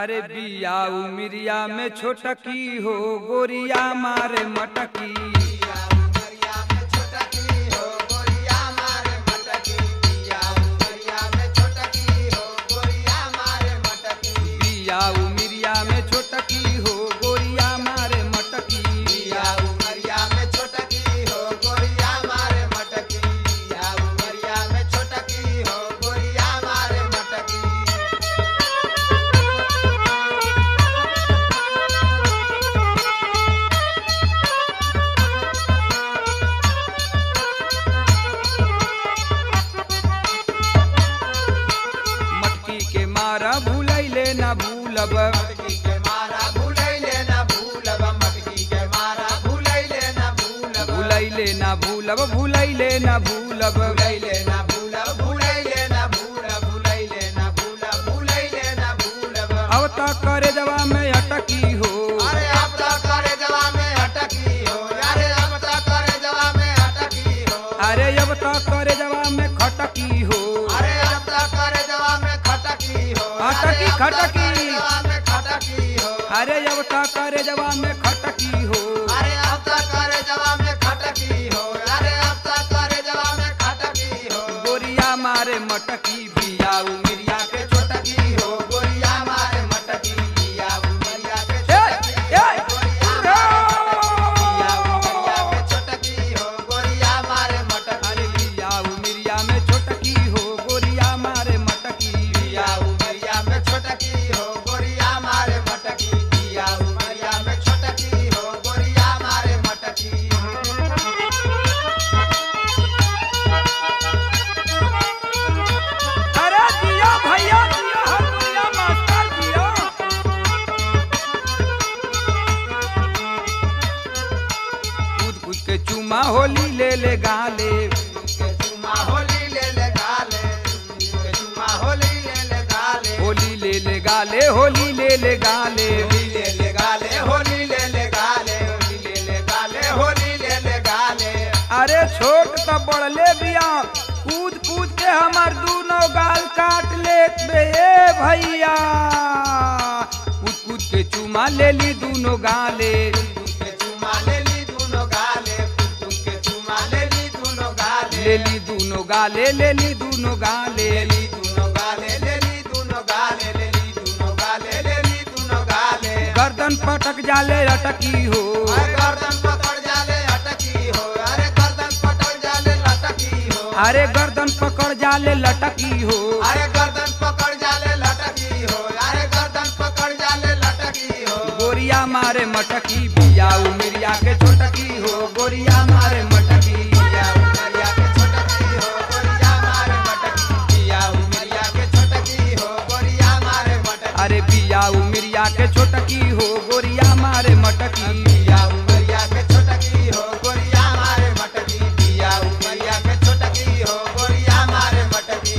अरे बिया उमिरिया में छोटकी हो गोरिया मारे मटकी बिया उमिरिया में छोटकी हो गोरिया मारे मटकी मटकी के मारा भूलैले ना भूलब भूलैले ना भूलब भूलैले ना भूलब अब तक करे जवा में अटकी हो अरे अब तक करे जवा में अटकी हो अरे अब तक करे जवा में अटकी हो अरे अब तक करे जवा में खटकी हो अरे अब तक करे जवा में खटकी हो खटकी, अरे अब तक खटकी। करे जवा में खटकी हो अरे अब तक करे जवा में खटकी हो अरे अब तक करे जवा में खटकी हो अरे अब तक करे जवा में खटकी हो गोरिया मारे मटकी बिया उमिरिया के छोटकी हो गोरिया मारे मटकी लिया उमरिया के ए, छोटकी ए, गोरिया उमरिया के छोटकी हो गोरिया मारे मटकी अरे बिया उमिरिया में छोटकी हो गोरिया मारे मटकी लिया उमरिया में छोटकी हो गोरिया मारे मटकी लिया उमरिया में छोटकी हो गोरिया मारे मटकी अरे जिया भैया जिया हरमुनिया मास्टर जिया कूद कूद के चुमा होली ले ले गाले के चुमा होली ले ले गाले के चुमा होली ले ले गाले होली ले ले गाले होली ले ले गाले होली ले ले गाले होली ले ले गाले होली ले ले गाले होली ले ले गाले अरे छोट त बड़ले बिया कूद कूद के हमर दूनो गाल काट लेत बे ए भैया कूद कूद के चुमा ले ली दूनो गाले के चुमा ले ली दूनो गाले पुतुल के चुमा ले ली दूनो गाले ले ली दूनो गाले ले ली दूनो गाले ले ली दूनो गाले ले ली दूनो गाले ले ली दूनो गाले ले ली दूनो गाले गर्दन पटक जाले अटकी हो अरे गर्दन पकड़ जाले अटकी हो अरे गर्दन पकड़ जाले लटकी हो अरे गर्दन पकड़ जाले लटकी हो अरे गर्दन पकड़ जाले लटकी हो अरे गर्दन पकड़ जाले लटकी हो गोरिया मारे मटकी बिया उमिरिया के छोटकी हो गोरिया मारे मटकी पिया उमरिया के छोटकी हो गोरिया मारे मटकी पिया उमरिया के छोटकी हो गोरिया मारे मटकी अरे बिया उमिरिया के छोटकी हो गोरिया मारे मटकी पिया उमरिया के छोटकी हो गोरिया मारे मटकी पिया उमरिया के छोटकी हो गोरिया मारे मटकी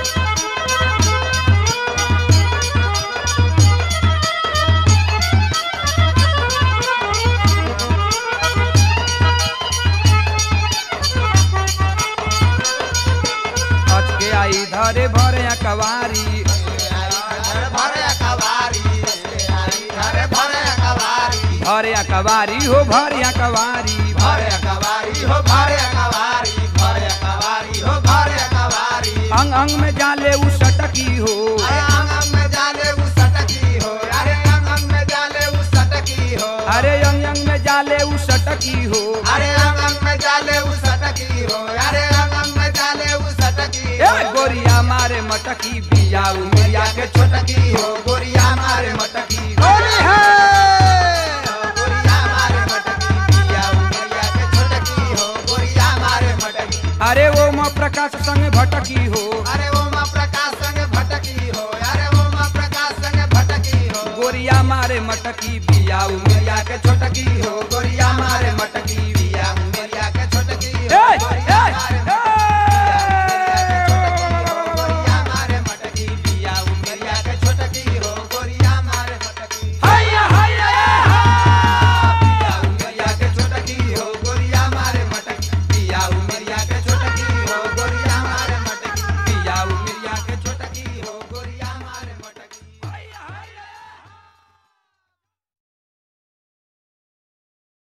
हच के आई धरे भरे कवारी घर भरे कवारी घर भरे कवारी भरे कवारी हो भरे कवारी भरे कवारी हो भरे कवारी भरे कवारी हो भरे कवारी अंग अंग में जाले उ सटकी हो अरे अंग अंग में जाले उ सटकी हो अरे अंग अंग में जाले उ सटकी हो अरे अंग अंग में जाले उ सटकी हो अरे अंग अंग में जाले उ सटकी हो अरे अंग अंग में जाले उ सटकी ए हो गोरिया मारे मटकी बिया उमिरिया के छोटकी हो गोरिया मारे मटकी होली है गोरिया मारे मटकी पिया उमरिया के छोटकी हो गोरिया मारे मटकी अरे वो माँ प्रकाश संग भटकी हो अरे वो माँ प्रकाश संग भटकी हो अरे वो माँ प्रकाश संग भटकी हो गोरिया मारे मटकी बिया उमिरिया